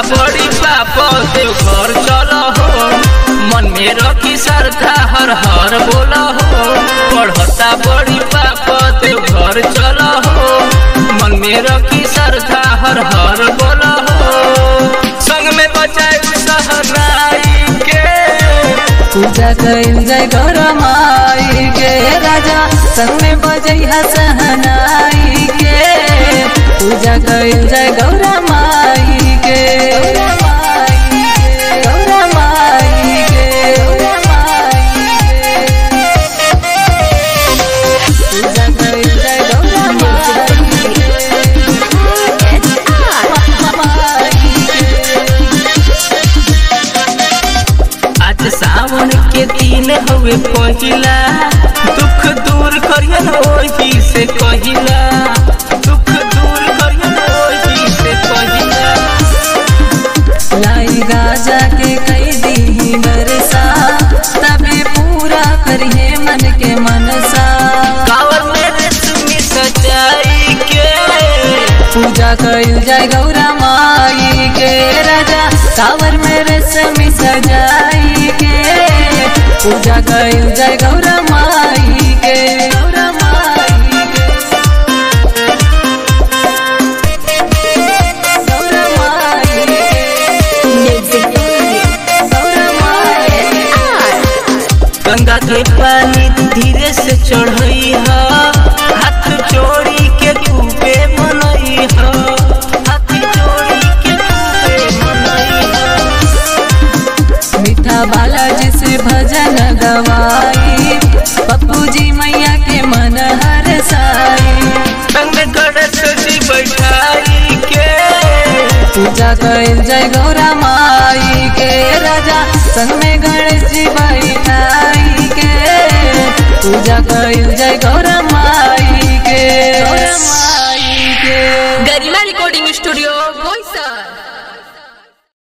बड़ी पाप देव घर चल हो मन में रखी श्रद्धा हर हर बोल हो पढ़ता बड़ी पाप देव घर चल हो मन में रखी श्रद्धा हर हर बोल हो संग में बचाए सहनाई के पूजा कइल जाय गौर माई के राजा संग में बजैहा सहनाई के पूजा कइल जाय गौर माई के गौर माई के पूजा कइल जाय गौर माई आज सावन के दिन हवे पहिला दुख दूर करियन ओही से कहिला दुख दूर करियन ओही से कहिला लाई गाजा के कई दी बरसा तबे पूरा करिए मन के मनसा कावर में रेशमी सजाई के पूजा कइल जाय गौरा माई के राजा कावर में रेशमी सजाई के पूजा कइल जाय गौरा माई के गौरा माई के गौरा माई के गौरा माई के गंगा के पानी धीरे से चढ़ई ह हाथ जोड़ी के खूबे मनई ह हाथ जोड़ी के खूबे मनई ह मीठा बालाजी से भजन गवाई पप्पू जी मैया के मन हर साई संग गणेश जी बैठाई के पूजा कइल जय गौरा माई के राजा संग में